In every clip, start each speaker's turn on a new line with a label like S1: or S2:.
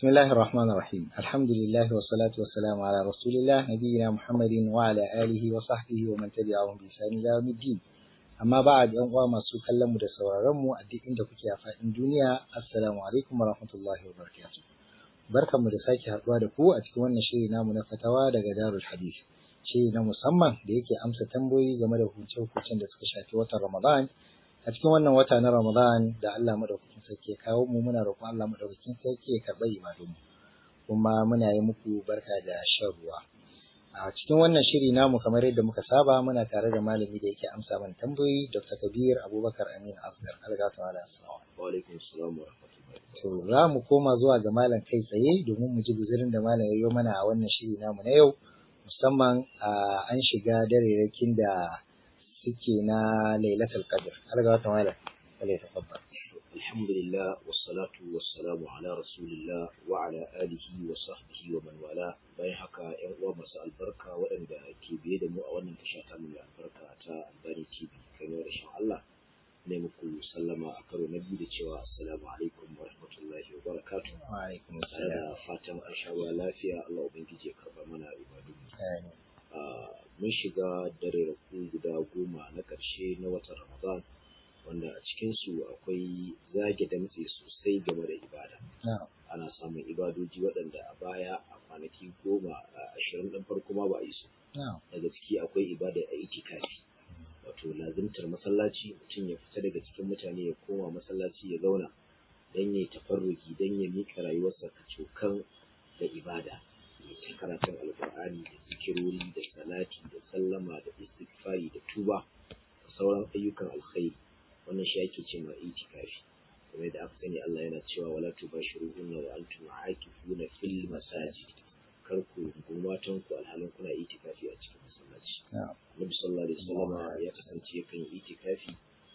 S1: بسم الله الرحمن الرحيم الحمد لله والصلاة والسلام على رسول الله نبينا محمد وعلى آله وصحبه ومن تبعهم بإحسان إلى يوم الدين amma ba a yan uwa masu kallon mu da sauraron mu a duk inda kuke a faɗin duniya assalamu alaikum wa rahmatullahi wa barakatuh barkanmu da sake haɗuwa da ku a cikin wannan shiri namu na fatawa daga Darul Hadith shiri na musamman da yake amsa tambayoyi game da hukunce-hukuncen da suka shafi watan Ramadan a cikin wannan wata na Ramadan da Allah madaukakin sarki ya kawo mu muna roƙon Allah madaukakin sarki ya karɓa ibadunmu kuma muna yi muku barka da shan ruwa a cikin wannan shiri namu kamar yadda muka saba muna tare da malami da yake amsa mana tambayoyi Dr. Kabir Abubakar Amin Asgar alga ta wala
S2: wa alaikum assalam wa rahmatullahi
S1: to za mu koma zuwa ga malam kai tsaye domin mu ji guzurin da malam ya yi mana a wannan shiri namu na yau musamman an shiga darerakin da suke na Lailatul Qadr alga ta wala wala tafaddal
S2: alhamdulillah wassalatu wassalamu ala rasulillah wa ala alihi wa sahbihi wa man wala bayan haka yan uwa masu albarka waɗanda ke biye da mu a wannan tasha ta mai albarka ta Albani TV kamar rashin Allah ne muku sallama a karo na biyu da cewa assalamu alaikum wa rahmatullahi wa barakatuh
S1: wa alaikum
S2: da
S1: assalam
S2: fatan an sha ruwa lafiya Allah ubangiji ya karba mana ibadu mun shiga dare guda goma na ƙarshe na watan Ramadan wanda a cikinsu akwai zage damtse sosai game da ibada
S1: na'am
S2: ana samun ibadoji waɗanda a baya a kwanaki goma a ashirin ɗin farko ma ba a yi su
S1: na'am
S2: daga ciki akwai ibada a itikafi wato lazimtar masallaci mutum ya fita daga cikin mutane ya koma masallaci ya zauna don ya tafarruki don ya miƙa rayuwarsa kacokan da ibada ya ta karatun alƙur'ani da zikirori da salati da sallama da istighfari da tuba da sauran ayyukan alkhairi wannan shi ake ce ma itikafi kamar yadda aka sani Allah yana cewa wala tubashiruhunna wa antum aakifuna fil masajid kar ku gumatan ku alhalin kuna itikafi a cikin masallaci
S1: na'am
S2: Nabi sallallahu alaihi wasallam ya kasance yakan yi itikafi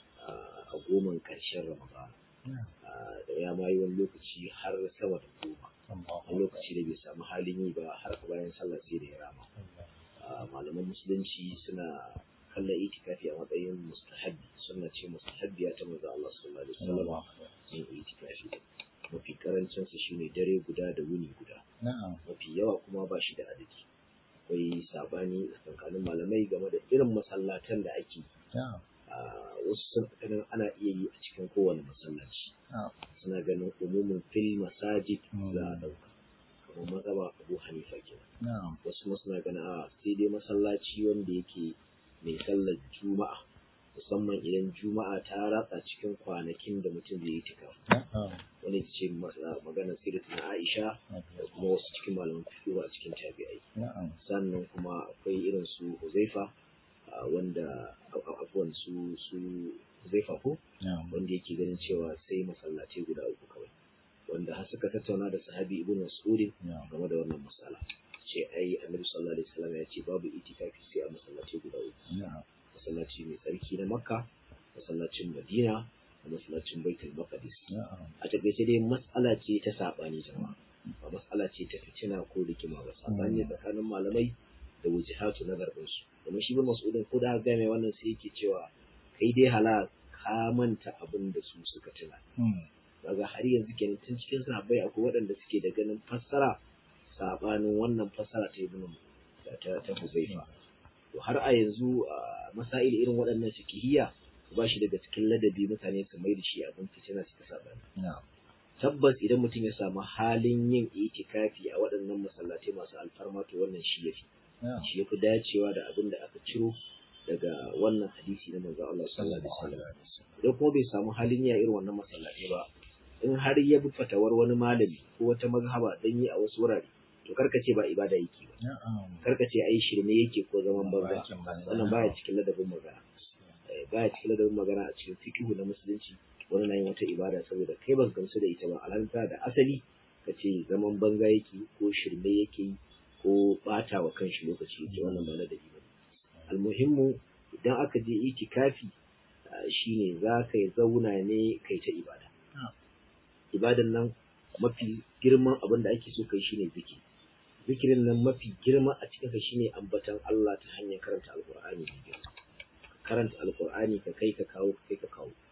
S2: a goman karshen Ramadan
S1: na'am
S2: da ya ma yi wani lokaci har sama da goma
S1: Allahu
S2: wani lokaci da bai samu halin yi ba har bayan sallah sai da ya rama Ah, malaman musulunci suna kallon itikafi a matsayin mustahabbi sunna ce mustahabbiya ta manzo Allah sallallahu alaihi wasallam yin itikafi mafi karancin sa shine dare guda da wuni guda
S1: na'am
S2: mafi yawa kuma ba shi da adadi akwai sabani tsakanin malamai game da irin masallatan da ake
S1: na'am
S2: Ah, wasu sun ganin ana iya yi a cikin kowane masallaci
S1: na'am
S2: suna ganin umumin fil masajid
S1: Mm.
S2: za a dauka kamar mazhaba Abu Hanifa kenan
S1: na'am
S2: wasu kuma suna ganin a sai dai masallaci wanda yake mai sallar juma'a musamman idan juma'a ta ratsa cikin kwanakin da mutum zai yi tika
S1: na'am
S2: wani ita ce mas- maganar sirrin Aisha da kuma wasu cikin malaman fiqh a cikin tabi'ai
S1: na'am
S2: sannan kuma akwai irin su Huzaifa ah, wanda a- afuwan su su Huzaifa ko
S1: na'am
S2: wanda yake ganin cewa sai masallatai guda uku kawai wanda har suka tattauna da sahabi ibn Mas'ud
S1: na'am
S2: game da wannan matsala ce ai annabi sallallahu alaihi wasallam ya ce babu itikafi sai a masallaci guda uku
S1: na'am
S2: masallaci mai tsarki na makka masallacin madina da masallacin baitul maqdis
S1: na'am
S2: a takaice dai matsala ce ta sabani jama'a ba matsala ce ta fitina ko rikima ba sabani
S1: Mm.
S2: tsakanin malamai da wujihatu na garbin su domin shi bin mas'udin ko da ga mai wannan sai yake cewa kai dai hala ka manta abin da su suka tuna
S1: hmm
S2: kaga har yanzu kenan tun cikin sahabbai akwai waɗanda suke da ganin fassara sabanin wannan fassara ta ibnu ta ta, ta Huzaifa to har a yanzu a masail irin waɗannan fikihiyya ba shi daga cikin ladabi mutane su mai da shi abin fitina su ta sabani
S1: na'am
S2: tabbas idan mutum ya samu halin yin itikafi a waɗannan masallatai masu alfarma to wannan shi yafi
S1: na'am
S2: shi yafi dacewa da abin da aka ciro daga wannan hadisi na manzo Allah sallallahu alaihi wasallam idan kuma bai samu halin ya irin wannan masallatai ba in har ya bi fatawar wani malami ko wata mazhaba dan yi a wasu wurare to karka ce ba ibada yake ba
S1: na'am
S2: karka ce ai shirme yake ko zaman banza
S1: Aikin banza.
S2: wannan baya cikin ladabin magana Eh, baya cikin ladabin magana a cikin fiqhu na musulunci wani na yin wata ibada saboda kai ban gamsu da ita ba alhanta da asali ka ce zaman banza yake ko shirme yake yi ko bata wa kanshi lokaci yake wannan ba ladabi ba almuhimmu idan aka je itikafi ah, shine za ka yi zauna ne kai ta ibada
S1: Ah.
S2: ibadan nan mafi girman abin da ake so kai shine zikiri zikirin nan mafi girma a cikin sa shine ambatan Allah ta hanyar karanta alqur'ani mai girma karanta alqur'ani ka kai ka kawo ka kai ka kawo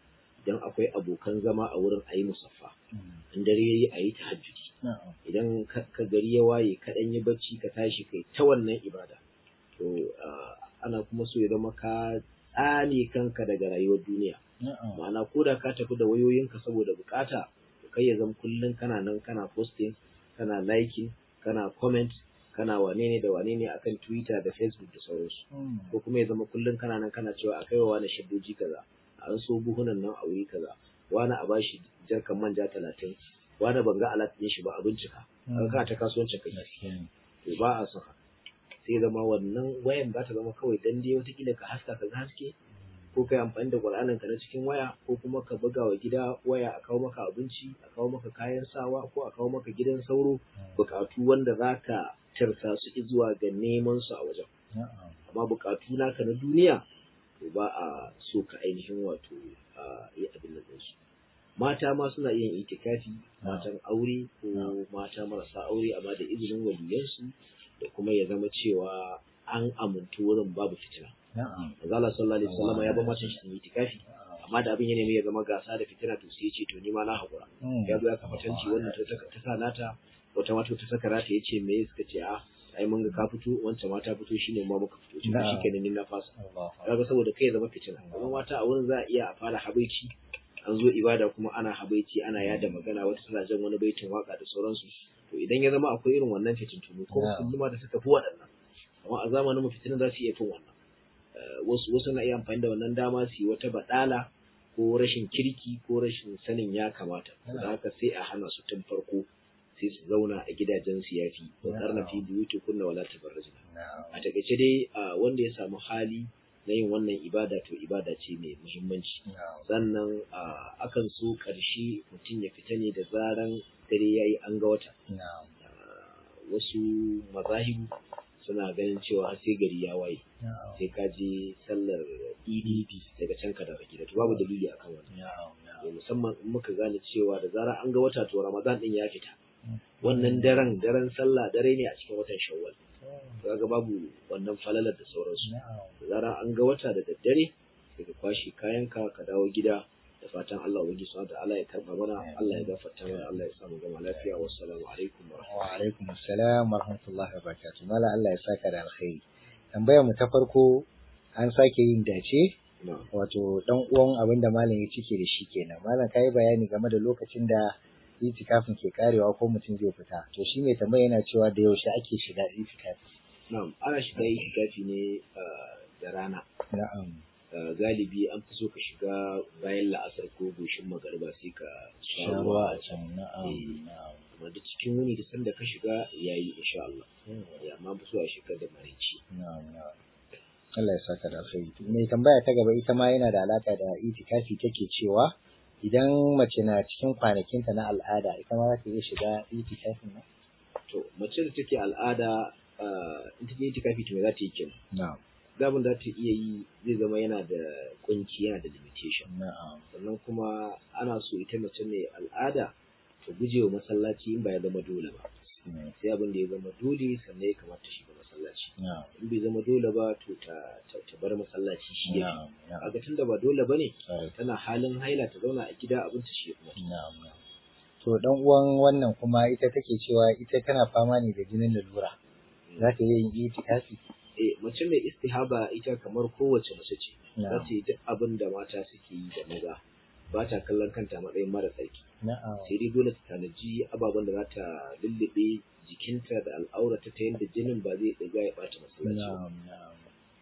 S2: idan akwai abokan zama a wurin a yi musaffa in dare yayi a yi tahajjudi
S1: na'am
S2: idan ka ka gari ya waye ka ɗan yi bacci ka tashi kai ta wannan ibada to ah, ana kuma so ya zama ka tsane kanka daga rayuwar duniya
S1: na'am
S2: ma'ana ko da ka tafi da wayoyinka saboda bukata to kai ya zama kullum kana nan kana posting kana liking kana comment kana wane ne da wane ne akan twitter da facebook da sauransu
S1: Mm.
S2: ko kuma ya zama kullum kana nan kana cewa a kai wa wani shaddoji kaza an so buhunan nan a wuri kaza wani a bashi jarkan manja talatin wani ban ga alat ɗin shi ba a bincika kaga kana ta kasuwancin kai
S1: gaskiya ne
S2: to ba a son haka sai zama wannan wayan za ta zama kawai dan dai watakila ka haska ka ga haske ko kai amfani da Qur'anin ka na cikin waya ko kuma ka buga wa gida waya a kawo maka abinci a kawo maka kayan sawa ko a kawo maka gidan sauro bukatu wanda zaka tarsa su zuwa ga neman su a wajen
S1: na'am
S2: amma bukatu naka na duniya to ba a so ka ainihin wato a yi abin da su mata ma suna yin itikafi matan aure ko mata marasa aure amma da izinin waliyansu da kuma ya zama cewa an amintu wurin babu fitina
S1: na'am
S2: manzo Allah sallallahu alaihi wasallam ya ba matan shi su yi itikafi amma da abin ya nemi ya zama gasa da fitina to sai ya ce to ni ma na hakura
S1: Mm.
S2: ya zo ya kafa tanci wannan ta ta ta sa nata wata mata ta saka rata ya ce me suka ce a ai mun ga ka fito wancan mata fito shine ma muka fito to
S1: Na'am.
S2: shikenan ni na fasa
S1: Allah
S2: kaga saboda kai ya zama fitina kuma mata a wurin za a iya a fara habaici an zo ibada kuma ana habaici ana yada magana wata tana jan wani baitin waka da sauransu to idan ya zama akwai irin wannan fitintunu ko
S1: Na'am.
S2: kulluma da suka fi waɗannan amma a zamanin mu fitinan za su iya fin wannan Eh, wasu wasu na iya amfani da wannan dama su yi wata badala ko rashin kirki ko rashin sanin ya kamata
S1: Na'am.
S2: da haka sai a hana su tun farko sai su zauna a gidajen su yafi wa karna fi buyuti kunna wala tabarrajna
S1: na'am
S2: a takaice dai a wanda ya samu hali na yin wannan ibada to ibada ce mai muhimmanci
S1: na'am
S2: sannan a, akan so ƙarshe mutum ya fita ne da zaran dare ya yi an ga wata
S1: na'am
S2: A, wasu mazahibu suna ganin cewa har sai gari ya waye
S1: na'am
S2: sai ka je sallar idi daga can ka dawo gida to babu dalili akan wannan
S1: na'am
S2: To musamman in muka gane cewa da zarar an ga wata to ramadan din ya fita
S1: Mm.
S2: wannan daren daren sallah dare ne a cikin watan shawwal
S1: na'am
S2: to kaga babu wannan falalar da sauransu
S1: na'am
S2: da zarar an ga wata da daddare sai ka kwashe kayanka ka dawo gida da fatan Allah ubangiji subhanahu wa ta'ala ya karba mana Allah ya gafarta mana Allah ya sa mu gama lafiya wassalamu alaikum wa
S1: wa alaikum assalam wa rahmatullahi wa barakatuh mala Allah ya saka da alkhairi tambayar mu ta farko an sake yin dace
S2: rahmatullahi
S1: wato dan uwan abin da malam ya cike da shi kenan malam kai bayani game da lokacin da itikafin ke karewa ko mutum zai fita to shi mai tambaya yana cewa da yaushe ake shiga itikafi
S2: na'am ana shiga itikafi ne ah, da rana
S1: na'am
S2: Ah, galibi an fi so ka shiga bayan la'asar ko goshin magariba sai ka sha
S1: sharuwa
S2: ruwa
S1: a can na'am
S2: Eh.
S1: na'am
S2: kuma da cikin wuni da sanda ka shiga yayi insha Allah ya amma fi so a shiga da marici
S1: na'am na'am Allah ya saka da alkhairi mai tambaya ta gaba ita ma yana da alaka da itikafi take cewa idan mace na cikin kwanakinta na al'ada ita ma za ta iya shiga itikafin nan
S2: to mace da take al'ada ah, in ta je itikafi to me za ta yi kenan
S1: na'am
S2: zabin da ta iya yi zai zama yana da kunci yana da limitation
S1: na'am
S2: sannan kuma ana so ita mace mai al'ada ta guje wa masallaci in ba ya zama dole ba
S1: Mm,
S2: sai abin da ya zama dole sannan ya kamata shiga masallaci
S1: na'am
S2: in bai zama dole ba to ta, ta, ta bar masallaci shi ya
S1: na'am na'am
S2: kaga tunda ba dole bane
S1: Sorry.
S2: tana halin haila ta zauna a gida abin ta shi ya kuma
S1: Na'am. na'am. To dan uwan wannan kuma ita take cewa ita tana fama ne da jinin lalura. Za ta iya yin itikafi?
S2: eh mace mai istihaba ita kamar kowace mace ce za
S1: Na'am.
S2: ta yi duk abin da mata suke yi da maza ba ta kallon kanta matsayin mara tsarki
S1: Na'am.
S2: sai dai dole ta tanaji ababen da za ta lullube jikinta da al'aurata ta yadda jinin ba zai ɗiga ya ɓata masallaci ba.
S1: Na'am. Na'am.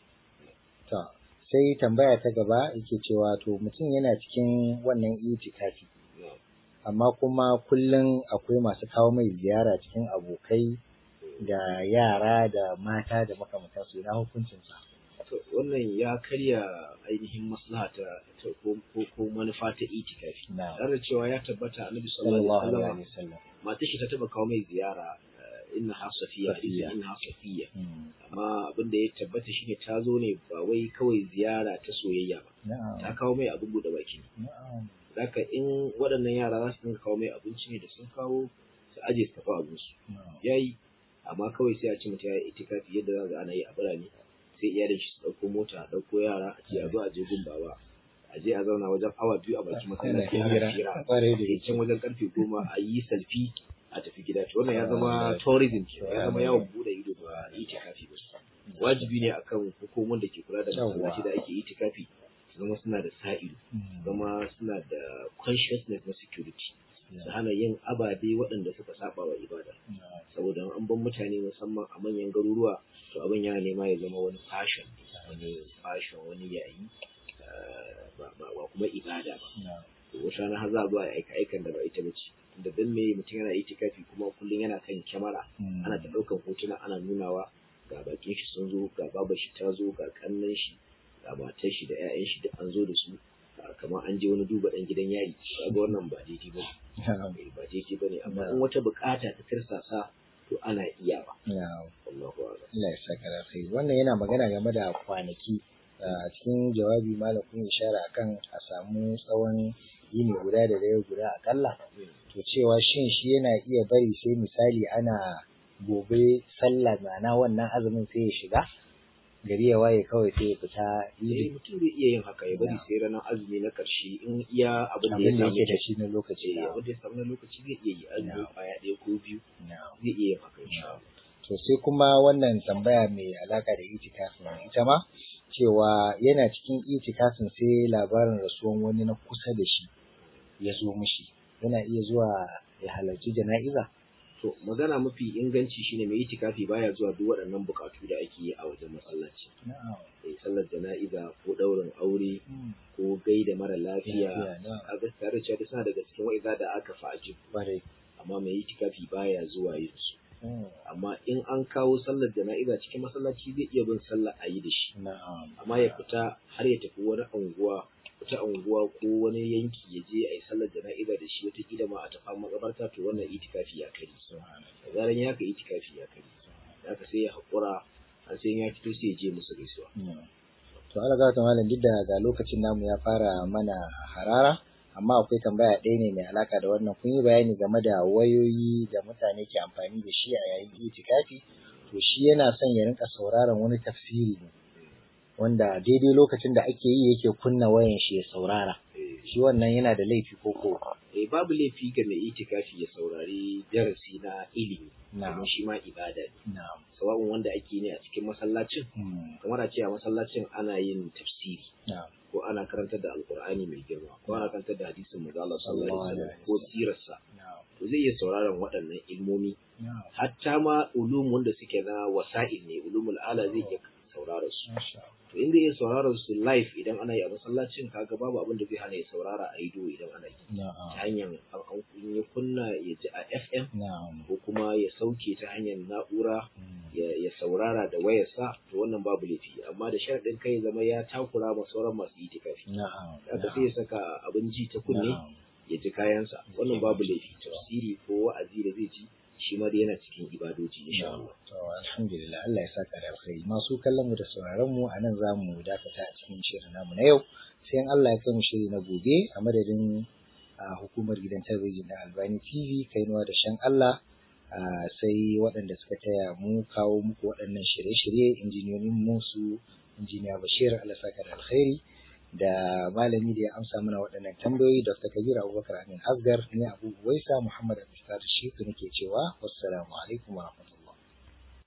S1: To sai tambaya ta gaba yake cewa to mutum yana cikin wannan itikafi
S2: Na'am.
S1: amma kuma kullum akwai masu kawo mai ziyara cikin abokai da yara da mata da makamantansu ina hukuncinsa.
S2: To wannan ya karya ainihin maslaha ta ta ko ko- ko manufa ta itikafi.
S1: Na'am.
S2: Tare da cewa ya tabbata Annabi sallallahu
S1: Sallallahu
S2: alaihi
S1: alaihi
S2: wasallam
S1: wasallam.
S2: matar shi ta taba kawo mai ziyara eh, inna ha safiya
S1: Safiya.
S2: inna ha safiya
S1: Mm,
S2: amma abin da ya tabbata shine ta zo ne ba wai kawai ziyara ta soyayya ba
S1: Na'am.
S2: ta kawo mai abin bude baki ne
S1: Na'am.
S2: Zaka in waɗannan yara za su dinga kawo mai abinci ne da sun kawo su aje su tafi abinsu
S1: Na'am.
S2: yayi amma kawai sai a ce mutum ya yi itikafi yadda za ga ana yi a birane sai iyalin shi su ɗauko mota a ɗauko yara a ce a zo a je gun baba a je a zauna wajen awa biyu a bakin masallaci ana hira
S1: kwarai da
S2: sai can wajen karfe goma a yi salfi a tafi gida to wannan ya zama tourism ke ya zama yawon bude ido ba itikafi ba wajibi ne akan hukumar da ke kula da masallaci da ake itikafi su zama suna da sa'ido zama suna da consciousness na security su hana yin ababe waɗanda suka saba wa ibada saboda an ban mutane musamman a manyan garuruwa to abin yana nema ya zama wani fashion wani fashion wani yayi ba kuma ibada ba to wata rana har za a zo a aika aikan da ba ita ba ce da dan me mutum yana itikafi kuma kullum yana kan kyamara ana ta ɗaukan hotuna ana nunawa ga bakin shi sun zo ga babar shi ta zo ga kannan shi ga matar shi da 'ya'yan shi duk an zo da su kamar an je wani duba dan gidan yari kaga wannan ba daidai ba ba daidai ba ne amma in wata bukata ta tirsasa to ana iya ba
S1: Allah ya saka da kai wannan yana magana game da kwanaki a cikin jawabi malam kun ishara akan a samu tsawon yini guda da dare guda akalla to cewa shin shi yana iya bari sai misali ana gobe sallah ma'ana wannan azumin sai ya shiga gari ya waye kawai sai ya fita
S2: yi mutum zai iya yin haka ya bari sai ranar azumi na karshe in iya abin da ya samu
S1: da shi na lokaci
S2: eh abin da ya samu na lokaci zai iya yi azumi kwaya ɗaya ko biyu zai iya yin haka insha Allah
S1: to sai kuma wannan tambaya mai alaka da itikafin ita ma cewa yana cikin itikafin sai labarin rasuwan wani na kusa da shi ya zo mishi yana iya zuwa ya halarci jana'iza
S2: to magana mafi inganci shine mai itikafi baya zuwa duk waɗannan bukatu da ake yi a wajen masallaci eh sallar jana'iza ko ɗaurin aure ko gaida mara lafiya a ga tare da suna daga cikin wa'iza da aka fa'aji amma mai itikafi baya zuwa yin su amma in an kawo sallar jana'iza cikin masallaci zai iya bin sallar a yi da shi amma ya fita har ya tafi wani unguwa wata unguwa ko wani yanki ya je a yi sallar jana'iza da shi wata kila ma a tafa makabarta to wannan itikafi ya kari da zaran ya ka itikafi ya kari da ka sai ya haƙura har sai ya fito sai ya je musu gaisuwa
S1: to Allah ga malam duk da ga lokacin namu ya fara mana harara amma akwai tambaya ɗaya ne mai alaka da wannan kun yi bayani game da wayoyi da mutane ke amfani da shi a yayin itikafi to shi yana son ya rinka sauraron wani tafsiri ne wanda daidai lokacin da ake yi yake kunna wayan shi ya saurara shi wannan yana da laifi ko ko
S2: eh babu laifi ga mai itikafi ya saurari darasi na ilimi domin shi ma ibada ne sawa'un wanda ake ne a cikin masallacin kamar a ce a masallacin ana yin tafsiri ko ana karantar da alkur'ani mai girma ko ana karantar da hadisin manzo Allah sallallahu alaihi wasallam ko sirarsa to zai iya sauraron waɗannan ilmomi hatta ma ulum wanda suke na wasa'il ne ulumul ala zai iya saurara su to inda ya saurara su live idan ana yi a masallacin kaga babu abin da zai hana ya saurara a ido idan ana yi ta hanyar an ya kunna ya ji a FM ko kuma ya sauke ta hanyar na'ura ya saurara da wayarsa to wannan babu laifi amma da sharaɗin kai zama ya takura ma sauran masu itikafi haka sai ya saka abin ji ta kunne ya ji kayansa wannan babu laifi tafsiri ko wa'azi da zai ji shi ma dai yana cikin ibadoji insha Allah.
S1: To alhamdulillah Allah ya saka da alkhairi. Masu kallon mu da sauraron mu a nan zamu dakata a cikin shirin namu na yau. Sai in Allah ya kai mu shiri na gobe a madadin hukumar gidan talabijin na Albani TV kainuwa da shan Allah sai waɗanda suka taya mu kawo muku waɗannan shirye-shirye injiniyoyin mu su injiniya Bashir Allah saka da alkhairi. da malami da ya amsa mana waɗannan tambayoyi Dr. Kabir Abubakar Amin Asgar ne Abu Waisa Muhammad Abdulsadir Shiku nake cewa wassalamu alaikum wa rahmatullahi